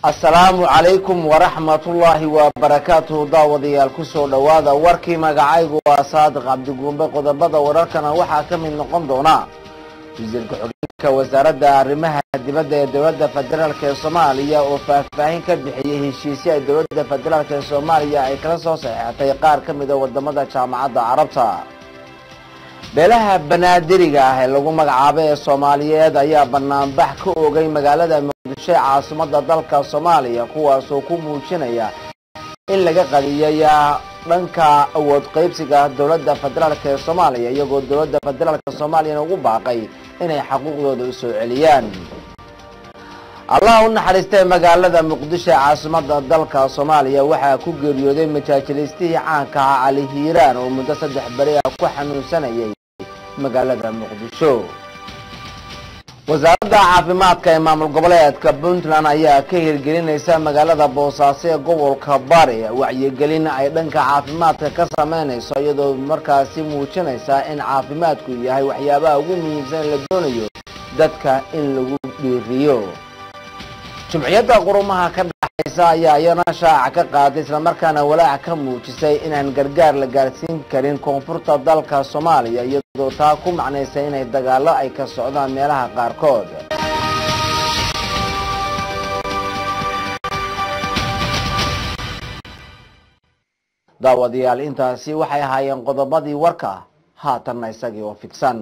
asalaamu calaykum waraxmatullaahi wabarakaatuhu daawadayaal kusoo dhowaada warkii magacaygu waa saadiq cabdiguumbe qodobada wararkana waxaa ka mid noqon doona wasiirka xogeenka wasaaradda arrimaha dibadda ee dowladda federaalk ee soomaaliya oo faahfaahin ka bixiyey heshiisyo ay dowladda federaalk ee soomaaliya ay kala soo saxeexatay qaar ka mida wadamada jaamacadda carabta beelaha banaadiriga ah ee lagu magacaabo ee soomaaliyeed ayaa banaanbax ka ogay magaalada muqdisho ee caasimada dalka soomaaliya kuwaasoo ku muujinaya in laga qadiyay dhanka awood qaybsiga dowladda federaalk ee soomaaliya iyagoo dowladda federaalk soomaaliyana ugu baaqay inay xaquuqdooda u soo celiyaan allah u naxariistay magaalada muqdisho ee caasimada dalka soomaaliya waxaa ku geeriyooday majaajilaystihii caanka ah cali hiiraan oo muddo saddex beri ah ku xanuunsanayay magaalada muqdisho wasaaradda caafimaadka ee maamul goboleedka puntland ayaa ka hirgelinaysa magaalada boosaaso ee gobolka bari wacyigelin ay dhanka caafimaadka ka sameynayso iyadoo markaasi muujinaysa in caafimaadku yahay waxyaabaha ugu muhiimsan la doonayo dadka in lagu dhiiriyo jumciyadda qurumaha ka dhaxaysa ayaa iyana shaaca ka qaaday islamarkaana walaac ka muujisay inaan gargaar la gaarsiin karin koonfurta dalka soomaaliya iyadoo taa ku macnaysay inay dagaalo ay ka socdaan meelaha qaarkood daawadayaal intaasi waxay ahaayeen qodobadii warka haatanna isagii oo fidsan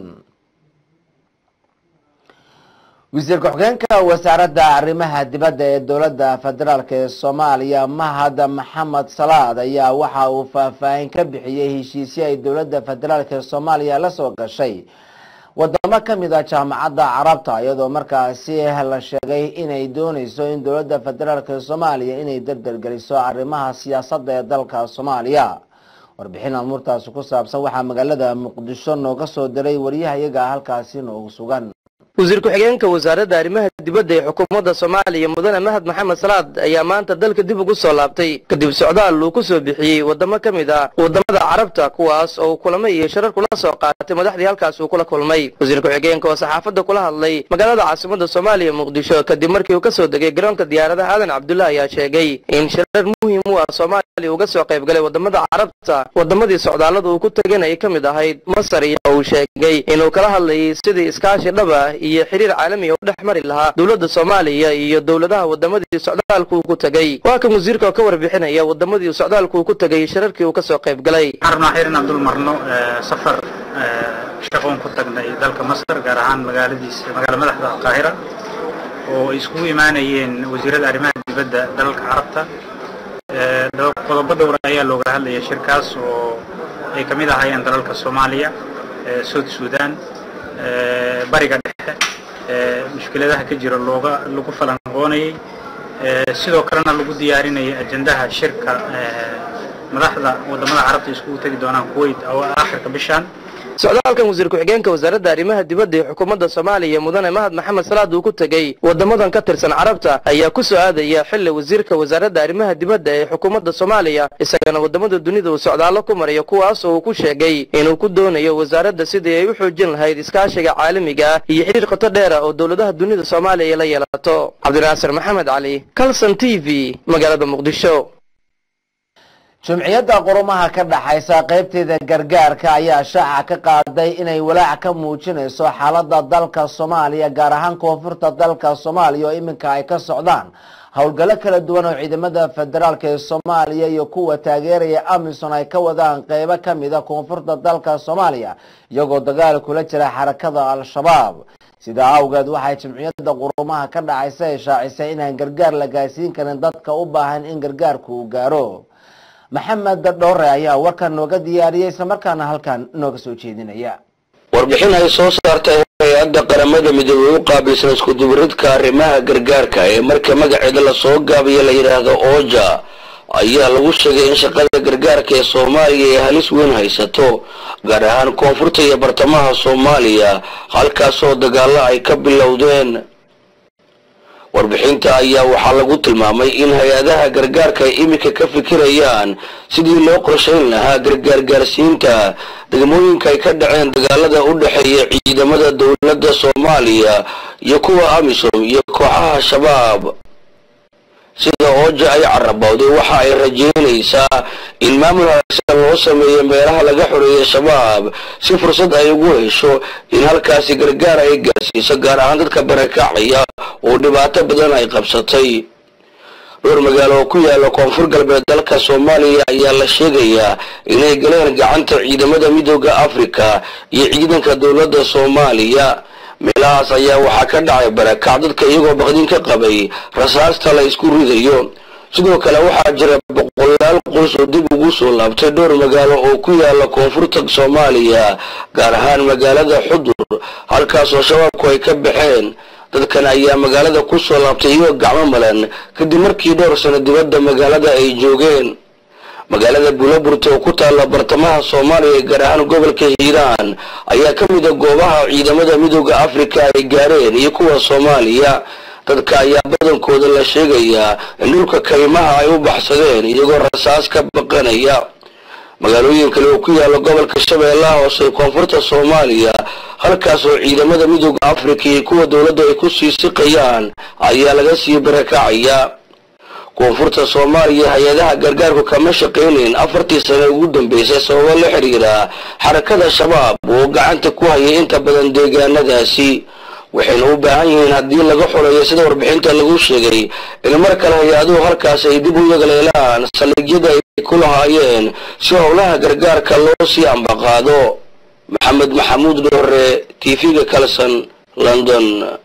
wasiirka xogeenka wasaaradda arrimaha dibadda ee dowladda federaalk ee soomaaliya mahad maxamed salaad ayaa waxa uu faahfaahin ka bixiyey heshiisyo ay dowladda federaalk ee soomaaliya la soo gashay wadamo ka mid a jaamacadda carabta iyadoo markaasi la sheegay inay dooneyso in dowladda federaalk ee soomaaliya inay dardargeliso arrimaha siyaasadda ee dalka soomaaliya warbixin amuurtaasi ku saabsan waxaa magaalada muqdisho nooga soo diray waryahayaga halkaasi noogu sugan wasiir ku-xigeenka wasaaradda arrimaha dibadda ee xukuumadda soomaaliya mudane mahad maxamed salaad ayaa maanta dalka dib ugu soo laabtay kadib socdaal uu ku soo bixiyey wadamo ka mid ah wadamada carabta kuwaas oo kulamo iyo sharar kula soo qaatay madaxdii halkaas uu kula kulmay wasiir ku-xigeenka oo saxaafadda kula hadlay magaalada caasimada soomaaliya muqdisho kadib markii uu ka soo degay garoonka diyaaradaha aadan cabdulla ayaa sheegay in sharar muhiim u ah soomaaliya uga soo qayb galay wadamada carabta wadamadii socdaallada uu ku tegana ay ka mid ahayd masar iyo uu sheegay inuu kala hadlayay sidii iskaashi dhaba iyo xiriir caalamiga u dhex mari lahaa dowladda soomaaliya iyo dowladaha wadamadii socdaalku uu ku tegey waa kan wasiirka oo ka warbixinaya wadamadii socdaalku uu ku tegay shirarkii uu ka soo qayb galay waxaan rabnaa xir inaan dul marno safar shaqoon ku tagnay dalka masar gaar ahaan magaaladiisa magaala madaxda alqaahira oo ay iskugu imaanayeen wasiirada arrimaha dibadda dalalka carabta qodobo dhowra ayaa looga hadlaya shirkaas oo ay ka mid ahaayeen dalalka soomaaliya south sudan bariga dhexe mushkiladaha ka jira looga lagu falanqoonayay sidoo kalena lagu diyaarinayay ajendaha shirka madaxda wadamada carabta iskugu tegi doonaan kuwait aakhirka bishaan socdaalkan wasiir ku-xigeenka wasaaradda arrimaha dibadda ee xukuumadda soomaaliya mudane mahad maxamed salaad uu ku tegey wadamadan ka tirsan carabta ayaa ku soo aadaya xilli wasiirka wasaaradda arrimaha dibadda ee xukuumadda soomaaliya isagana wadamada dunida uu socdaallo ku marayo kuwaas oo uu ku sheegay inuu ku doonayo wasaaradda sidii ay u xoojin lahayd iskaashiga caalamiga ah iyo xidhiir qoto dheera oo dowladaha dunida soomaaliya la yeelato cabdinaasir maxamed cali calson t v magaalada muqdisho jumciyadda qurumaha ka dhaxaysa qaybteeda gargaarka ayaa shaaca ka qaaday inay walaac ka muujinayso xaaladda dalka soomaaliya gaar ahaan koonfurta dalka soomaaliya oo iminka ay ka socdaan howlgallo kala duwan oo ciidamada federaalk ee soomaaliya iyo kuwa taageeraya amisom ay ka wadaan qeybo ka mida koonfurta dalka soomaaliya iyagoo dagaal kula jira xarakada al-shabaab sidaa awgeed waxay jimciyadda qurumaha ka dhacaysa ay shaacisay inaan gargaar la gaarsiin karin dadka u baahan in gargaarku uu gaaro maxamed dhowre ayaa warkan nooga diyaariyey islamarkaana halkan nooga soo jeedinaya warbixin ay soo saartay hay-adda qaramada midoobey u qaabilsan iskudubaridka arrimaha gargaarka ee marka magaceeda lasoo gaabiyo la yidhaahdo ooja ayaa lagu sheegay in shaqada gargaarka ee soomaaliya ay halis weyn haysato gaar ahaan koonfurta iyo bartamaha soomaaliya halkaasoo dagaalo ay ka bilowdeen warbixinta ayaa waxaa lagu tilmaamay in hay-adaha gargaarka ay iminka ka fikirayaan sidii loo qorshayn lahaa gargaar gaarsiinta degmooyinka ay ka dhaceen dagaalada u dhexeeya ciidamada dowladda soomaaliya iyo kuwa amisom iyo kooxaha shabaab sida ooja ay carabowday waxa ay rajeynaysaa in maamul hagaagsan loo sameeyo meelaha laga xoreeyay shabaab si fursad ay ugu hesho in halkaasi gargaar ay gaarsiiso gaar ahaan dadka barakacaya oo dhibaato badan ay qabsatay dhowr magaalo oo ku yaala koonfur galbeed dalka soomaaliya ayaa la sheegayaa inay galeen gacanta ciidamada midooda afrika iyo ciidanka dowladda soomaaliya meelahaas ayaa waxaa ka dhacay barakac dadka iyagoo baqdin ka qabay rasaasta la isku ridayo sidoo kale waxaa jira boqolaal qoys oo dib ugu soo laabtay dhowr magaalo oo ku yaala koonfurta soomaaliya gaar ahaan magaalada xudur halkaasoo shabaabku ay ka baxeen dadkan ayaa magaalada ku soo laabtay iyagoo gacmo malan kadib markii dhowr sano dibadda magaalada ay joogeen magaalada buulaburta oo ku taalla bartamaha soomaaliya gaar ahaan gobolka hiiraan ayaa ka mid a goobaha ciidamada midooda afrika ay gaareen iyo kuwa soomaaliya dadka ayaa badankooda la sheegayaa in dhulka kaymaha ay u baxsadeen iyagoo rasaas ka baqanaya magaalooyin kale oo ku yaala gobolka shabeellaha hoose ee koonfurta soomaaliya halkaas oo ciidamada midooda afrika iyo kuwa dowladda ay ku sii siqayaan ayaa laga sii barakacaya koonfurta soomaaliya hay-adaha gargaarku kama shaqaynayn afartii sane ugu dambeysay sababo la xidhiira xarakada shabaab oo gacanta ku hayay inta badan deegaanadaasi waxayna u baahan yihiin haddii laga xoreeyo sida warbixinta lagu sheegay in mar kale hay-aduhu halkaas ay dib u yagleelaan saldhigyada ay ku lahaayeen si howlaha gargaarka loo sii ambaqaado maxamed maxamuud dhoore tv-ga kalson london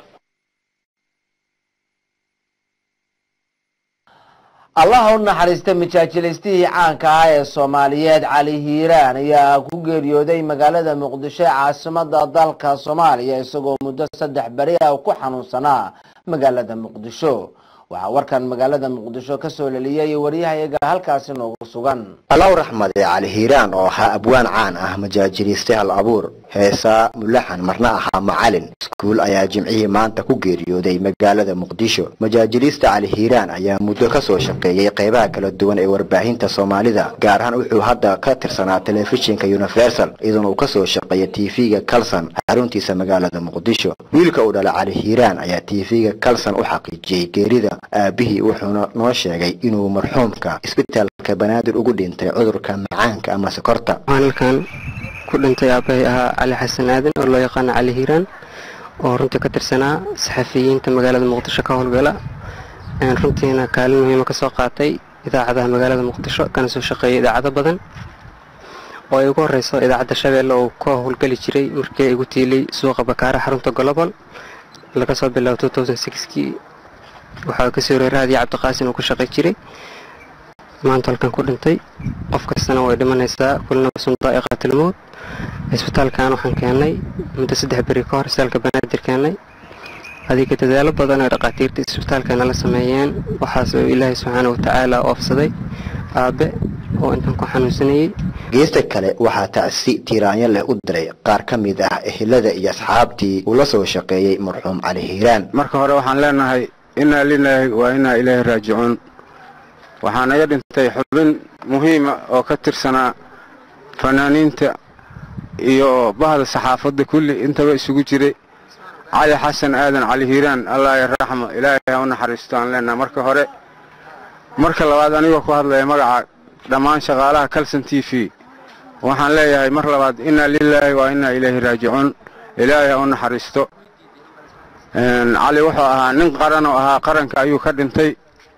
allaha u naxariista majaajilaystihii caanka ah ee soomaaliyeed cali hiiraan ayaa ku geeriyooday magaalada muqdisho ee caasimada dalka soomaaliya isagoo muddo saddex beri ah ku xanuunsanaa magaalada muqdisho waxaa warkan magaalada muqdisho kasoo leliyay waryahayaga halkaasi noogu sugan allaw raxmade cali hiiraan oo ahaa abwaan caan ah majaajiliiste hal abuur heesaa mulaxan marna ahaa macalin iskuul ayaa jimcihii maanta ku geeriyooday magaalada muqdisho majaajiliista cali hiiraan ayaa muddo kasoo shaqeeyey qeybaha kala duwan ee warbaahinta soomaalida gaar ahaan wuxuu hadda ka tirsanaa telefishinka universal iyadoona uu kasoo shaqeeya tv-ga calson xaruntiisa magaalada muqdisho wiilka uu dhala cali hiiraan ayaa tv-ga calson u xaqiijiyey geerida aabihii wuxuuna noo sheegay inuu marxuumka isbitaalka banaadir ugu dhintay cudurka macaanka ama sokorta waxaan halkan ku dhintay aabbahay ahaa cali xasan aadan oo loo yaqaano cali hiiraan oo runtii ka tirsanaa saxafiyiinta magaalada muqdisho ka howlgala runtiina kaalin muhiima kasoo qaatay idaacadaha magaalada muqdisho kana soo shaqeeyay idaacado badan oo ay ugu horeyso idaacadda shabeelle oo ka howlgeli jiray markii ay igu tiilay suuqa bakaara xarunta golobol laga soo bilaabo kii waxaa kasoo reer raadiya cabdiqaasin uu ku shaqay jiray maanta halkan ku dhintay qof kastana way dhimanaysaa kulina sundaa qaatilmood isbitaalkan waxaan keennay muddo saddex beri ka hor isbitaalka banaadir keennay adiga dadaalo badan oo dhaqaatiirta isbitaalkana la sameeyeen waxaas oo ilaahay subxaana watacaala oofsaday aabe oo intan ku xanuunsanayey geesta kale waxaa tacsi tiiraanyo leh u diray qaar ka mid ah ehelada iyo asxaabtii uu la soo shaqeeyey marxuum cali hiiraan marka hore waxaan leenahay innaa lilaahi waa innaa ilaahi raajicuun waxaa naga dhintay xubin muhiima oo ka tirsanaa fanaaniinta iyo bahda saxaafadda kulli intaba isugu jiray cali xasan aadan cali hiiraan allah raxmo ilaahay ha u naxariisto aan leenahay marka hore marka labaad anigoo ku hadlaya magaca dhammaan shaqaalaha calson t v waxaan leeyahay mar labaad innaa lilaahi waa innaa ilaahi raajicuun ilaahay ha u naxariisto cali wuxuu ahaa nin qaran oo ahaa qaranka ayuu ka dhintay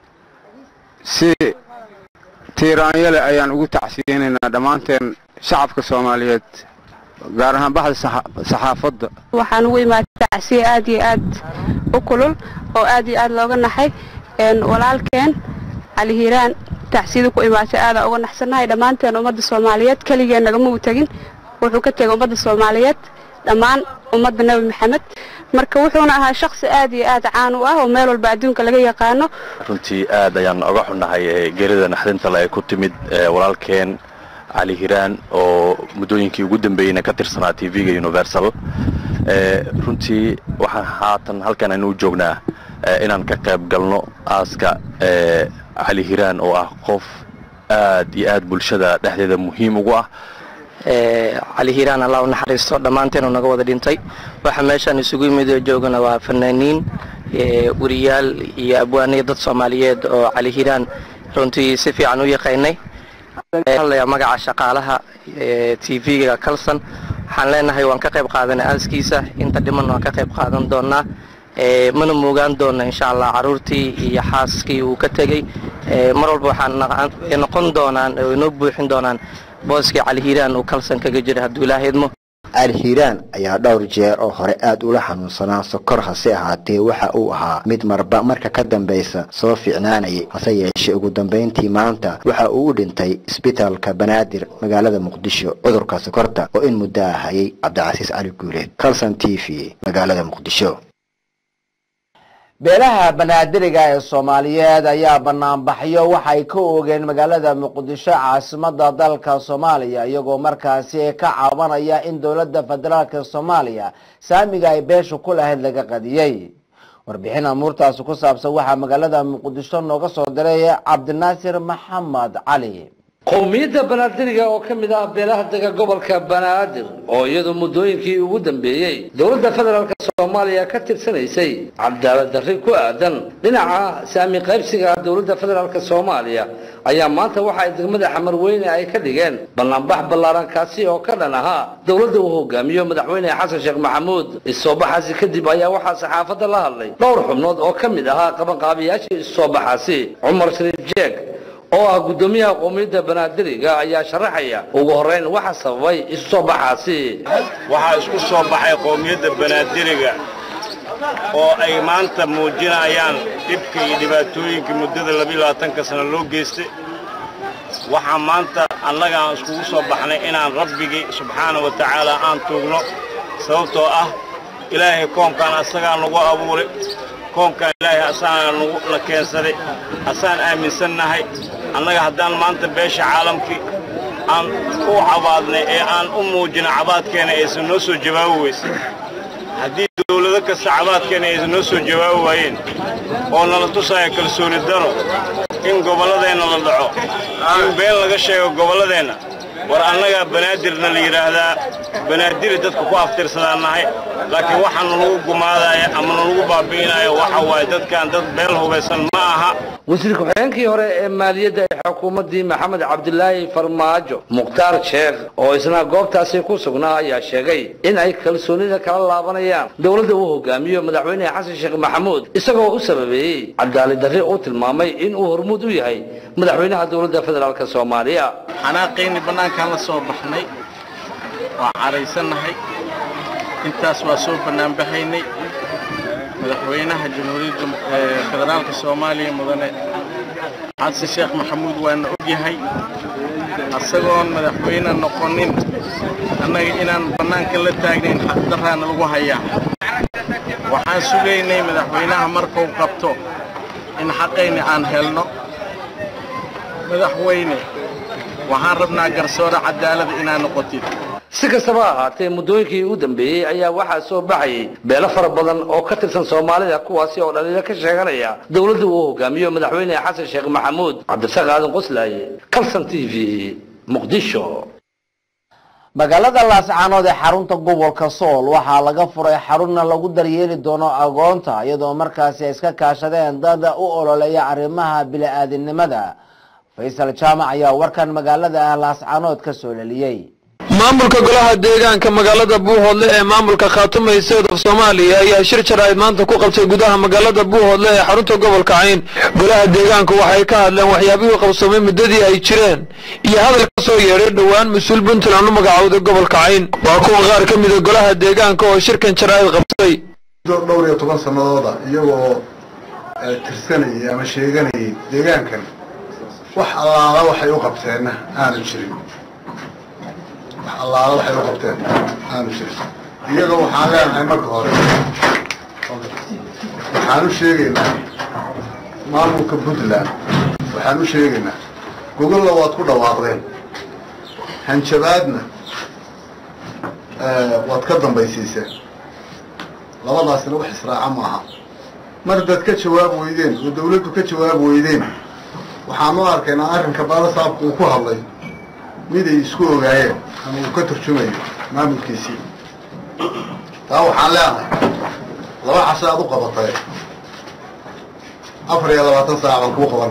si tiiraanyole ayaan ugu tacsiyeynaynaa dhammaanteen shacabka soomaaliyeed gaar ahaan baxda saxaafadda waxaan ugu imaaday tacsiye aad iyo aad u kulul oo aad iyo aad looga naxay walaalkeen cali hiiraan tacsiyada ku imaatay aadaan uga naxsannahay dhammaanteen ummadda soomaaliyeed keligeen nagama u tegin wuxuu ka tegay ummadda soomaaliyeed dhammaan ummadda nebi maxamed marka wuxuuna ahaa shaksi aad iyo aad caan u ah oo meel walba adduunka laga yaqaano runtii aad ayaan oga xunnahay geerida naxdinta le ay ku timid walaalkeen cali hiiraan oo muddooyinkii ugu dambeeyeyna ka tirsanaa t v-ga universal runtii waxaan haatan halkan aynu u joognaa inaan ka qayb galno aaska cali hiiraan oo ah qof aad iyo aad bulshada dhexdeeda muhiim ugu ah cali hiiraan allah u naxariisto dhammaanteenu naga wada dhintay waxa meeshaan isugu yimid oo joogana waa fanaaniin weriyaal iyo abwaaniya dad soomaaliyeed oo cali hiiraan runtii si fiican u yaqaynay hadlayaa magaca shaqaalaha t v-ga calson waxaan leenahay waan ka qayb qaadanay aaskiisa inta dhiman waan ka qayb qaadan doonaa mana moogaan doona insha allah caruurtii iyo xaaskii uu ka tegey mar walba waxaan noqon doonaan oo inoo buuxin doonaan booskii cali hiiraan uu calson kaga jira hadduu ilaaha idmo cali hiiraan ayaa dhowr jeer oo hore aad ula xanuunsanaa sokor hase ahaatee waxa uu ahaa mid marba marka ka dambaysa soo fiicnaanayay hase yeeshee ugu dambayntii maanta waxa uu u dhintay isbitaalka banaadir magaalada muqdisho cudurka sokorta oo in muddo ah hayay cabdicasiis cali guuleed calson t v magaalada muqdisho beelaha banaadiriga ee soomaaliyeed ayaa banaanbaxyo waxay ka oogeen magaalada muqdisho caasimada dalka soomaaliya iyagoo markaasi ka cabanaya in dowladda federaalk soomaaliya saamiga ay beesha ku lahayd laga qadiyey warbixin amuurtaasi ku saabsan waxaa magaalada muqdisho nooga soo diray cabdinaasir maxamed cali qowmiyadda banaadiriga oo ka mid ah beelaha dega gobolka banaadir oo iyadu muddooyinkii ugu dambeeyey dowladda federaalk soomaaliya ka tirsanaysay cadaalad darri ku aadan dhinaca saami qaybsiga dowladda federaalk soomaaliya ayaa maanta waxa ay degmada xamarweyne ay ka dhigeen banaanbax ballaaran kaasi oo ka dhan ahaa dowladda uu hogaamiyo madaxweyne xasan sheekh maxamuud issoobaxaasi kadib ayaa waxaa saxaafadda la hadlay dhowr xubnood oo ka mid ahaa qabanqaabiyaashii issoobaxaasi cumar shariif jeeg oo ah guddoomiyaha qowmiyadda banaadiriga ayaa sharaxaya ugu horreyn waxa sababay isu soo baxaasi waxaa isku soo baxay qowmiyadda banaadiriga oo ay maanta muujinayaan dhibka iyo dhibaatooyinka muddada labaatanka sano loo geystay waxaa maanta annaga aan iskugu soo baxnay inaan rabbigii subxaana wa tacaala aan tuugno sababtoo ah ilaahay koonkan asagaa nagu abuuray koonkan ilaahay asagaa na keensaday asaan aaminsannahay annaga haddaan maanta beesha caalamkii aan u cabaadnay ee aan u muujina cabaadkeena aysan noo soo jawaabi weyse haddii dawlado kasta cabaadkeena aysan noo soo jawaabi waayeen oo nala tusaya kalsooni daro in gobolladeenna la dhaco in been laga sheego gobolladeenna war annagaa banaadirna la yidhaahdaa banaadiri dadka ku aftirsadaan nahay laakiin waxa nalagu gumaadaya ama nalagu baabi'inaya waxa waaye dadkan dad beel hubaysan ma aha wasiir ku-xigeenkii hore ee maaliyadda ee xukuumaddii maxamed cabdilaahi farmaajo mukhtaar sheekh oo isna goobtaasi ku sugnaa ayaa sheegay in ay kalsoonida kala laabanayaan dowladda uu hogaamiyo madaxweyne xasan sheekh maxamuud isagoo u sababeeyey cadaalad darri uu tilmaamay in uu hormuud u yahay madaxweynaha dowladda federaalk soomaaliya xanaaqayni bannaankaan la soo baxnay waa caraysannahay intaas waa soo bannaanbaxaynay madaxweynaha jamhuuriyadda federaalka soomaaliya mudane xasan sheekh maxamuud waana og yahay asagoon madaxweyne noqonin annaga inaan bannaanka la taagnayn xaqdarraana lagu hayaa waxaan sugaynay madaxweynaha markuu qabto in xaqayni aan helno madaxweyne waxaan rabnaa garsoore cadaalada inaa noqotid si kastaba ha ahaatee muddooyinkii u dambeeyey ayaa waxaa soo baxayay beelo fara badan oo ka tirsan soomaalida kuwaasi oo dhaliilo ka sheeganaya dowladda uu hogaamiyo madaxweyne xasan sheekh maxamuud cabdisaaq aadan qoslaaye calson t v muqdisho magaalada laascaanood ee xarunta gobolka sool waxaa laga furay xarunna lagu daryeeli doono agoonta iyadoo markaasi ay iska kaashadeen dad u ololeeya arrimaha bili-aadinimada faysal jaamac ayaa warkan magaalada laascaanood ka soo leliyey maamulka golaha deegaanka magaalada buuhoodle ee maamulka khaatumay sawd of soomaaliya ayaa shir jaraa'id maanta ku qabtay gudaha magaalada buuhoodle ee xarunta gobolka cayn golaha deegaanku waxay ka hadleen waxyaabihii qabsoomay muddadii ay jireen iyo hadal ka soo yeedhay dhowaan mas-uul puntland u magacowday gobolka cayn waa kuwa qaar ka mida golaha deegaanka oo shirkan jaraa'id qabtay dhowr iyo toban sannadooda iyagoo tirsanayay ama sheeganayay deegaankan wax allaala waxay u qabteenna aanu jirin wax allaala waxay u qabteen aanu jirin iyaga waxaan leenahay marka hore waxaan u sheegaynaa maamulka puntland waxaan u sheegaynaa gogolla waad ku dhawaaqdeen hanjabaadna waad ka dambaysiiseen labadaasina wax israaca maaha mar dad ka jawaab weydeen oo dawladdu ka jawaab weydeen waxaan u arkaynaa arrinka baalasaabku uu ku hadlay miday isku ogaayeen ama uu ka turjumayo maamulkiisii taa waxaan leenahay laba casho aad u qabatay afar iyo labaatan saac baan kuu qaban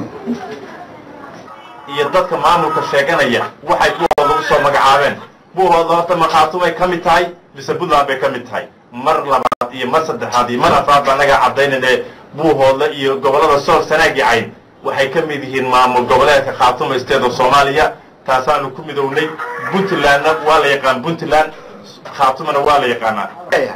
iyo dadka maamulka sheeganaya waxay buuhood lagu soo magacaabeen buuhood horta makaatumay ka mid tahay mise puntland bay ka mid tahay mar labaad iyo mar saddexaad iyo mar afraad baa naga caddaynane buuhoodle iyo gobollada sool sanaagi cayn waxay ka mid yihiin maamul goboleedka khaatuma state of soomaaliya taasaanu ku midownay puntlandna waa la yaqaan puntland khaatumana waa la yaqaanaa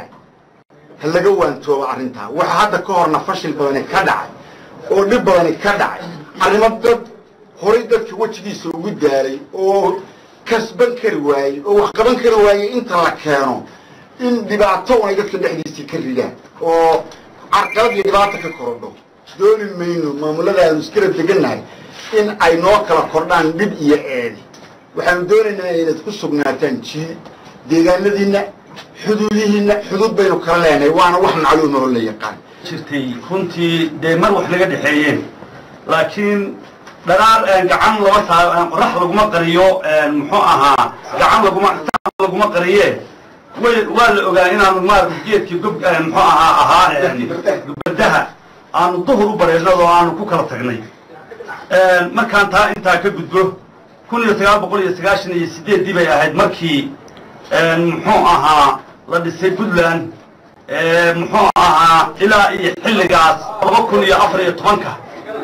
ha laga waantoobo arrintaa waxa hadda ka horna fashil badani ka dhacay oo dhib badani ka dhacay arrimo dad horay dadka wejigiisa ugu daalay oo kasban kari waayey oo wax qaban kari waayey inta la keeno in dhibaato un ay dadka dhexdiisii ka ridaan oo carqalad iyo dhibaata ka korodho dooni mayno maamulada aanu iskala degannahay in ay noo kala kordhaan dhib iyo eedi waxaanu doonaynaa inayd ku sugnaataan jii deegaanadiinna xuduudihiinna xuduud baynu kala leenahay waana wax macluuma oo la yaqaan jirtay runtii dee mar wax laga dhexeeyeen laakiin dharaar gacan lama saa qorax laguma qariyo muxuu ahaa gacan laguma laguma qariye way waa la ogaa inaanu maarata geedkii gob muxuu ahaa ahaa gubadaha aanu duhur u bareernado aanu ku kala tagnay markaan taa intaa ka gudbo kun iyo sagaal boqol iyo sagaashan iyo sideeddii bay ahayd markii muxuu ahaa la dhisay puntland muxuu ahaa ilaa iyo xilligaas laba kun iyo afar iyo tobanka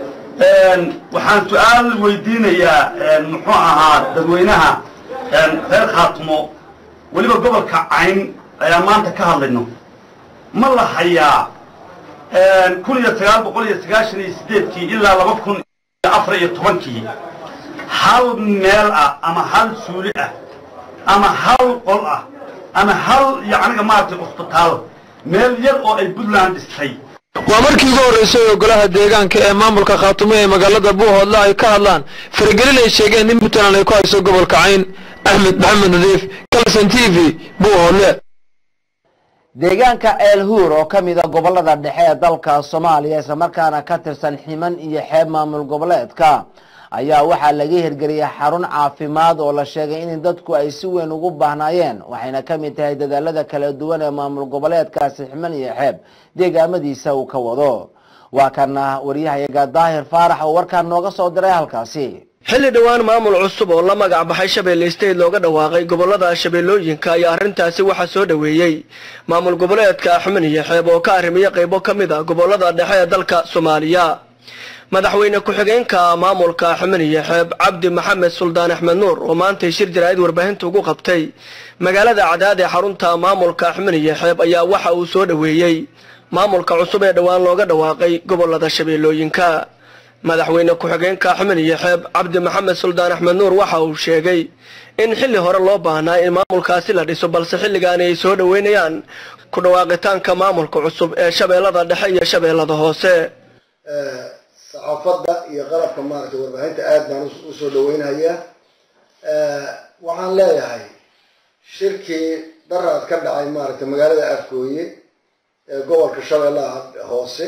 waxaan su-aal weydiinayaa muxuu ahaa dadweynaha reer khaatumo weliba gobolka cayn ayaan maanta ka hadlayno ma la hayaa kun iyo sagaal boqol iyo sagaashan iyo sideedkii ilaa laba kun iyo afar iyo tobankii hal meel ah ama hal suuli ah ama hal qol ah ama hal yacniga maaragtay cusbitaal meel yar oo ay puntland dhistay waa markii ugu horreysay oo golaha deegaanka ee maamulka khaatumo ee magaalada buuhoodle ay ka hadlaan faragelin ay sheegeen in puntland ay ku hayso gobolka cayn axmed maxamed nadiif kalson t v buuhoodle deegaanka el huur oo ka mid a gobolada dhexe ee dalka soomaaliya islamarkaana ka tirsan ximan iyo xeeb maamul goboleedka ayaa waxaa laga hirgeliyay xarun caafimaad oo la sheegay in dadku ay si weyn ugu baahnaayeen waxayna ka mid tahay dadaalada kala duwan ee maamul goboleedkaasi ximan iyo xeeb deegaamadiisa uu ka wado waa kana waryahayaga daahir faarax oo warkaan nooga soo diray halkaasi xilli dhowaan maamul cusub oo la magac baxay shabeelle state looga dhawaaqay gobolada shabeellooyinka ayaa arrintaasi waxaa soo dhoweeyey maamul goboleedka xuman iyo xeeb oo ka arrimiya qaybo ka mid a gobolada dhexe ee dalka soomaaliya madaxweyne ku-xigeenka maamulka xuman iyo xeeb cabdi maxamed suldaan axmed nuur oo maantay shir jaraa'id warbaahinta ugu qabtay magaalada cadaad ee xarunta maamulka xuman iyo xeeb ayaa waxa uu soo dhoweeyey maamulka cusub ee dhowaan looga dhawaaqay gobolada shabeellooyinka madaxweyne ku-xigeenka xuman iyo xeeb cabdi maxamed suldaan axmed nuur waxa uu sheegay in xilli hore loo baahnaa in maamulkaasi la dhiso balse xilligaani ay soo dhoweynayaan ku dhawaaqitaanka maamulka cusub ee shabeellada dhexe iyo shabeellada hoose saxaafadda iyo qalabka maaragtay warbaahinta aad baan u soo dhaweynhayaa waxaan leeyahay shirkii daraad ka dhacay maaragtay magaalada afgooye ee gobolka shabeellaha hoose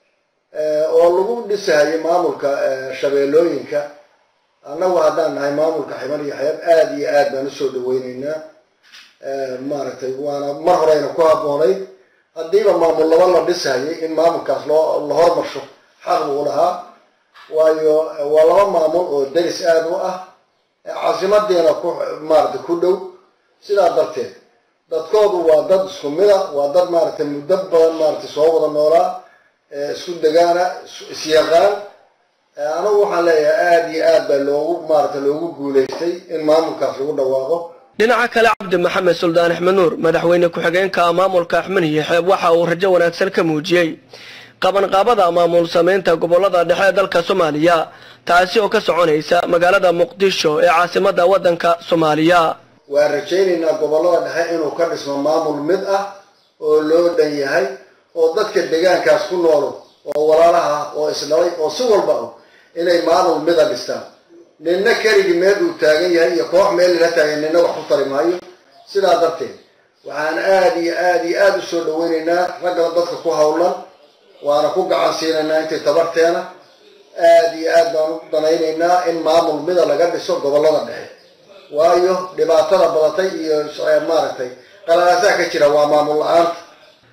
oo lagu dhisahayay maamulka shabeellooyinka annagu haddaan nahay maamulka ximan iyo xeeb aad iyo aad baan usoo dhaweyneynaa maaragtay waana mar horeyna ku habboonayd haddiiba maamul laba la dhisahayay in maamulkaas loo la hormarsho xaq buu lahaa waayo waa laba maamul oo deris aada u ah caasimadiina ku maaragtay ku dhow sidaa darteed dadkoodu waa dad isku mida waa dad maaragtay muddo badan maaragtay soo wada noolaa isku degaana isyaqaan anigu waxaan leeyahay aada iyo aad baa loogu maaragtay loogu guulaystay in maamulkaas lagu dhawaaqo dhinaca kale cabdi maxamed suldaan axmed nuur madaxweyne ku-xigeenka maamulka axmed iyo xeeb waxa uu rajo wanaagsan ka muujiyey qabanqaabada maamul samaynta gobolada dhexe ee dalka soomaaliya taasi oo ka soconaysa magaalada muqdisho ee caasimada waddanka soomaaliya waan rajaynaynaa gobolada dhexe inuu ka dhismo maamul mid ah oo loo dhan yahay oo dadka deegaankaas ku noolo oo walaalaha oo isdhalay oo si walba ah inay maamul mida dhistaan ninna keligii meel uu taagan yahay iyo koox meel lala taagan ninna wax ku tari maayo sidaa darteed waxaan aada iyo aada iyo aada u soo dhaweynaynaa ragga dadka ku hawlan waana ku gacan siinaynaa intay tabarteena aada iyo aad baan u danaynaynaa in maamul mida laga dhiso gobolada dhexe waayo dhibaatada badatay iyo maaragtay qalalaasaha ka jira waa maamul la-aanta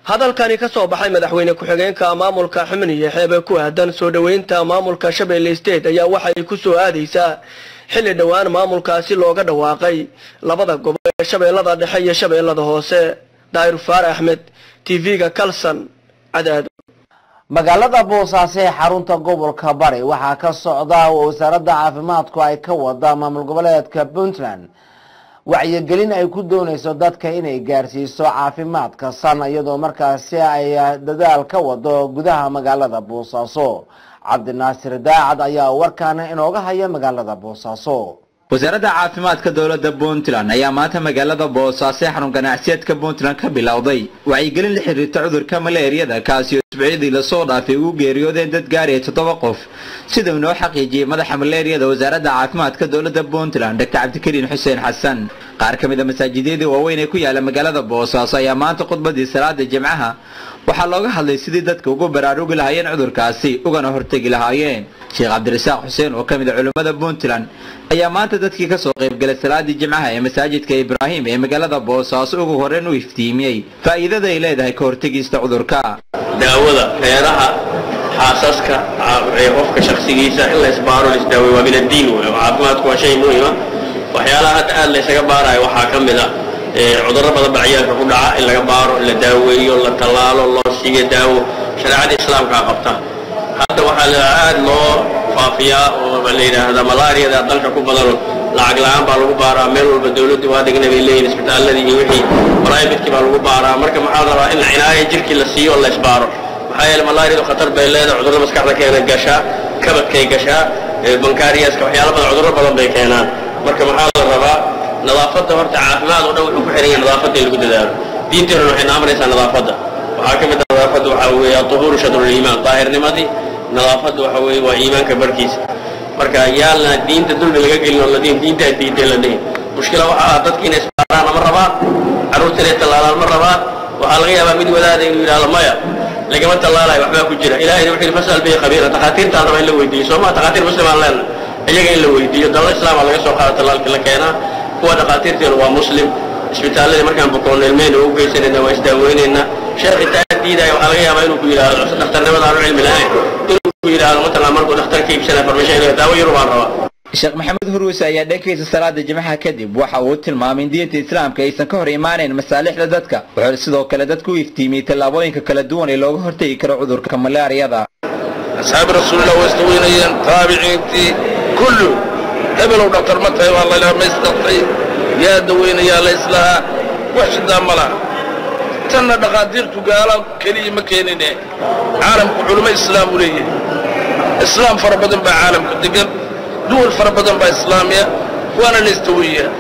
hadalkani ka soo baxay madaxweyne ku-xigeenka maamulka xubniyo xeebe ku aadan soo dhoweynta maamulka shabeelle state ayaa waxay ku soo aadaysaa xilli dhowaan maamulkaasi looga dhawaaqay labada gobol ee shabeellada dhexe iyo shabeellada hoose daahir faar axmed tv-ga kalson cadaado magaalada boosaaso ee xarunta gobolka bari waxaa ka socda oo wasaaradda caafimaadku ay ka wada maamul goboleedka puntland wacyigelin ay ku doonayso dadka inay gaarsiiso caafimaadka san iyadoo markaasi ay dadaal ka wado gudaha magaalada boosaaso cabdinaasir daacad ayaa warkaana inooga haya magaalada boosaaso wasaaradda caafimaadka dowladda puntland ayaa maanta magaalada boosaaso ee xarun ganacsiyeedka puntland ka bilowday wacyigelin la xiriirta cudurka maleeriyada kaasi oo isbuucyadii lasoo dhaafay ugu geeriyoodeen dad gaaraya toddoba qof sida uu inoo xaqiijiyey madaxa maleeriyada wasaaradda caafimaadka dowladda puntland dr cabdikariin xuseen xasan qaar ka mid a masaajidyadii waaweyn ee ku yaala magaalada boosaaso ayaa maanta khudbadii salaada jimcaha waxaa looga hadlay sidii dadka ugu baraarugi lahaayeen cudurkaasi ugana hortegi lahaayeen sheekh cabdirasaaq xuseen oo ka mid a culimmada puntland ayaa maanta dadkii kasoo qaybgalay salaadii jimcaha ee masaajidka ibraahim ee magaalada boosaaso ugu horreyn u iftiimiyey faa'iidada ay leedahay ka hortegista cudurka daawada reeraha xaasaska ee qofka shaksigiisa in la isbaaro la isdaaweyo waa min addiin wey caafimaadku waa shay muhima waxyaalaha hadda aad la ysaga baarayo waxaa ka mid a cudurro badan baa ciyaalka ku dhaca in laga baaro la daaweeyo la tallaalo loo siiyo daawo shareecada islaamkaa qabta hadda waxaa la aad loo faafiyaa oo la yidhaahdaa malaariyada dalka ku badano lacag la-aan baa lagu baaraa meel walba dawladdu waa degna bay leeyihin isbitaaladii iyo wixii bribadkii baa lagu baaraa marka maxaa la rabaa in cinaayo jirkii la siiyo oo la isbaaro maxaa yeele malaariyadu khatar bay leedahay cudurro maskaxda keena gashaa kabadkay gashaa bankaariyaska waxyaala badan cudurro badan bay keenaan marka maxaa la rabaa nadaafadda horta caafimaad oo dhan wuxuu ku xihan yahay nadaafadda in lagu dadaalo diinteenuna waxay naamaraysaa nadaafadda waxaa ka mid ah nadaafadda waxaa weeye aduhuuru shadruliimaan daahirnimadii nadaafadda waxa weeye waa iimaanka barkiisa marka yaalna diinta dulmi laga gelin oo ladiin diintaa diintay la dhihin mushkila waxaa ah dadki inay isbaaraan ma rabaan carruurta inay tallaalaan ma rabaan waxaa laga yaabaa mid wadaada inuu yidhahdo maya lagama tallaalayo waxbaa ku jira ilahayna wuxuu yidhi fasal bihi khabiira takhaatiirtaan raba in la weydiiyo soo maa takhaatiir muslimaan leenna iyaga in la weydiiyo dalal islaama laga soo qaado tallaalkii la keenaa kuwa dhakhaatiirteenu waa muslim isbitaalladii markaan bukoonno ilmeyna u geysanayna waa isdaaweynaynaa sheekh intaa diidaya waxaa laga yaabaa inuu ku yidhaahdo dhakhtarnimada aanu cilmi lahayn inuu ku yidhaahdo matalan markuu dhakhtar ka iibsanaya farmasho inuu daawo yurubaan rabaa sheekh maxamed huruuse ayaa dhankiisa salaada jimcaha kadib waxa uu tilmaamay in diinta islaamka aysan ka hor imaanayn masaalixda dadka wuxuu sidoo kale dadku u iftiimiyey tallaabooyinka kala duwan ee looga hortegi karo cudurka malaariyada asxaabi rasuulillah waa isdaweynayeen taabiciintii kullu hebelow dhaktar ma tahay waa laylaha ma isdaqtay yaa daweynayaa la islahaa wax shidaa ma laha tanna dhakhaatiirtu gaala keliya ma keenine caalamku culummo islaam u leeyahay islaam fara badan baa caalamka degan duwal fara badan baa islaamiya waana la isdaweeyaa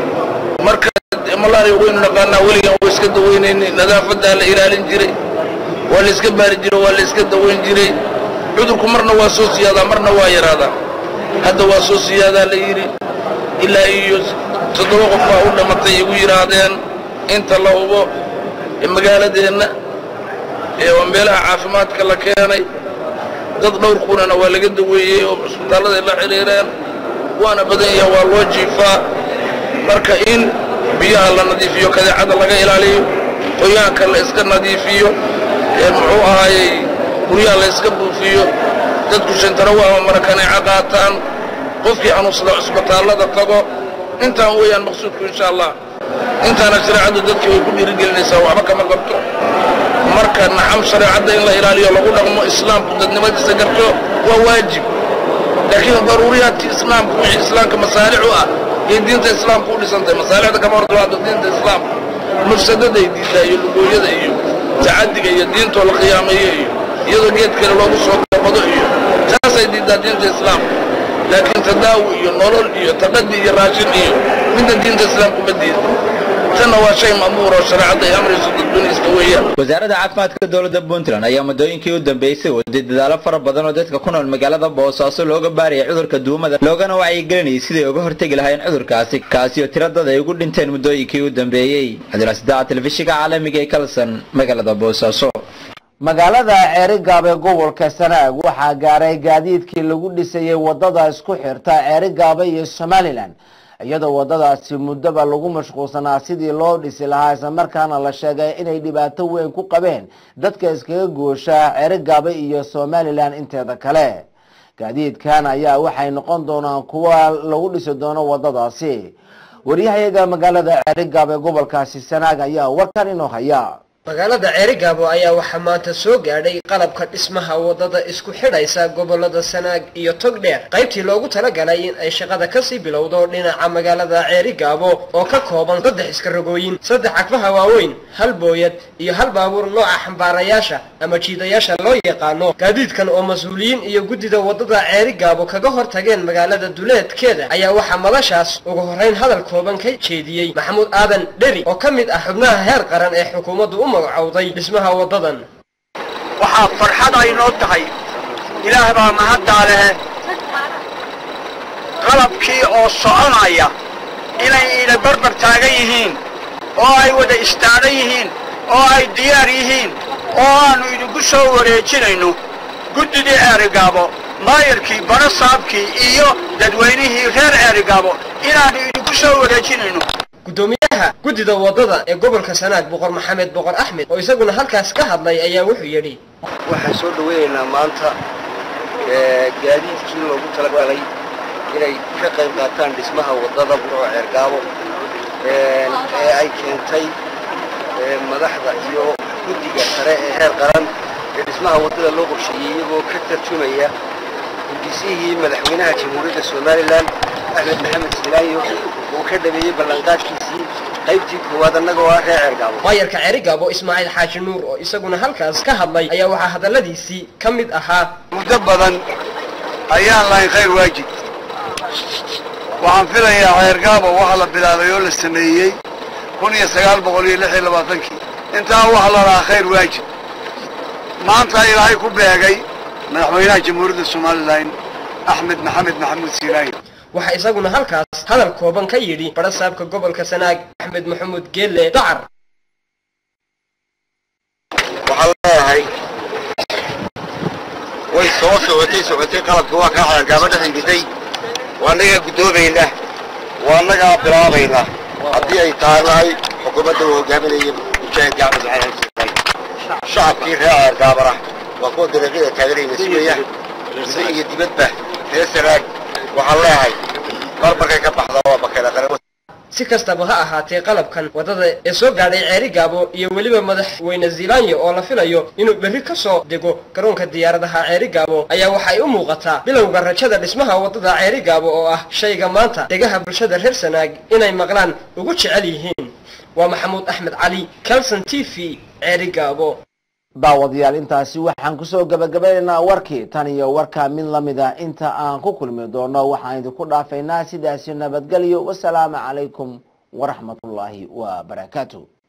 marka malaria waynu naqaanaa weligan waa iska daweynaynay nadaafadaa la ilaalin jiray waa la iska baari jiray waa la iska daweyn jiray cudurku marna waa soo siyaadaa marna waa yaraadaa hadda waa soo siyaadaa la yidhi ilaa iyo toddoba qof baa u dhamatay igu yidhaahdeen inta la hubo magaaladeenna ee waa meelaha caafimaadka la keenay dad dhowr kunana waa laga daweeyey oo cisbitaalladay la xidhiireen waana badan yaha waa loo jiifaa marka in biyaha la nadiifiyo kadeecada laga ilaaliyo qoyaanka la iska nadiifiyo ee muxuu ahaayey guryaha la iska buufiyo dadku shantarawa ama marakaneeco qaataan qofkii xanuunsada cisbitaallada tago intaan weeyaan maqsuudku insha allah intaana shareecaddu dadkii way ku dhiirigelinaysaa waxba kama qabto marka naxam shareecadda in la ilaaliyo lagu dhaqmo islaamku dadnimadiisa garto waa waajib laakiin daruuriyaadkii islaamku wixii islaamka masaalix u ah iyo diinta islaamku u dhisantahay masaalixda kama hortimaado diinta islaamka mafsadaday diidaa iyo lugooyada iyo tacadiga iyo diintoo la qiyaameeyo iyo iyadoo geed kale loogu soo gabado iyo taasay diidaa diinta islaamka laakiin tadaawi iyo nolol iyo taqadi iyo raashin iyo midna diinta islaamku ma diida tanna waa shay ma'muur oo shareecadda ay amrayso dadbaniiska weeyaan wasaaradda caafimaadka dowladda puntland ayaa muddooyinkii u dambeysay waday dadaalo fara badan oo dadka ku nool magaalada boosaaso looga baaraya cudurka duumada loogana wacyigelinayay siday uga hortegi lahayn cudurkaasi kaasi oo tiro dad ay ugu dhinteen muddooyinkii u dambeeyey cabdiraasidaca telefishinka caalamiga ee kalson magaalada boosaaso magaalada ceerigaab ee gobolka sanaag waxaa gaaray gaadiidkii lagu dhisayey wadada isku xirta ceerigaabe iyo somalilan iyadoo wadadaasi muddoba lagu mashquulsanaa sidii loo dhisi lahaa islamarkaana la sheegay inay dhibaato weyn ku qabeen dadka iskaga goosha ceerigaaba iyo somalilan inteeda kale gaadiidkan ayaa waxay noqon doonaan kuwa lagu dhisi doono wadadaasi waryahayaga magaalada ceerigaab ee gobolkaasi sanaag ayaa warkan inoo haya magaalada ceerigaabo ayaa waxaa maanta soo gaadhay qalabka dhismaha wadada isku xidhaysa gobolada sanaag iyo togdheer qaybtii loogu talagalay in ay shaqada kasii bilowdo dhinaca magaalada ceerigaabo oo ka kooban saddex iskarogooyin saddex cagfaha waaweyn hal booyad iyo hal baabuur nooca xambaarayaasha ama jiidayaasha loo yaqaano gaadiidkan oo mas-uuliyiin iyo guddida wadada ceerigaabo kaga hor tageen magaalada duleedkeeda ayaa waxaa madashaas ugu horrayn hadal kooban ka jeediyey maxamuud aadan dheri oo ka mid ah xubnaha heer qaran ee xukuumaddu u magacowday dhismaha wadadan waxaa farxad ay noo tahay ilaah baa mahaddaa lehe qalabkii oo soconaya inay ina barbar taagan yihiin oo ay wada istaagan yihiin oo ay diyaar yihiin oo aannu idinku soo wareejinayno guddidii ceerigaabo maayarkii barasaabkii iyo dadweynihii reer ceerigaabo inaannu idinku soo wareejinayno guddoomiyaha guddida wadada ee gobolka sanaag boqor maxamed boqor axmed oo isaguna halkaas ka hadlay ayaa wuxuu yidhi waxaan soo dhawaynaynaa maanta gaadiidkii loogu talagalay inay ka qayb qaataan dhismaha wadada burco ceergaabo ee ay keentay madaxda iyo guddiga sare ee heer qaran ee dhismaha wadada loo qorsheeyey iyagoo ka tarjumaya gudisihii madaxweynaha jamhuuriyadda somalilan axmed maxamed silaayo uu ka dhameeyey ballanqaadkiisii qaybtii koowaad annaga oo ah reer ceergaabo maayarka ceerigaabo ismaaciil xaaji nuur oo isaguna halkaas ka hadlay ayaa waxaa hadalladiisii ka mid ahaa muddo badan ayaan lahayn khayr waajib waxaan filayaa ceergaabo waxa la bilaabay oo la sameeyey kun iyo sagaal boqol iyo lix iyo labaatankii intaa waxa la lahaa khayr waajib maanta ilaahay ku beegay madaxweynaha jamhuuriyadda somalilan axmed maxamed maxamuud siilaayo waxaa isaguna halkaas hadal kooban ka yidhi barasaabka gobolka sanaag axmed maxamuud geelle dacar waxaan leeyahay way soo socotay socotay qalabkii waa kaa ceergaabo dhex ingitay waa annagaa guddoomayna waa annagaa bilaabayna haddii ay taanahay xukuumadda uu hogaaminaya mujaahid gacmed maxamed xuseen shacabkii reer ceergaabana waa kuwa dariiqyada taageerayna sugaya gudo iyo dibadba reer sanaag waxaan leeyahay mar markay ka baxda waa bakeeda qaran si kastaba ha ahaatee qalabkan wadada ee soo gaadhay ceerigaabo iyo weliba madaxweyne zilanyo oo la filayo inuu berri ka soo dego garoonka diyaaradaha ceerigaabo ayaa waxay u muuqataa bilowga rajada dhismaha wadada ceerigaabo oo ah shayga maanta degaha bulshada reer sanaag inay maqlaan ugu jecel yihiin waa maxamuud axmed cali calson t v ceerigaabo daawadayaal intaasi waxaan kusoo gabagabanaynaa warkii tan iyo warkaa mid lamid ah inta aan ku kulmi doono waxaan idinku dhaafaynaa sidaasi nabadgelyo wasalaamu calaykum waraxmatullaahi wa barakaatu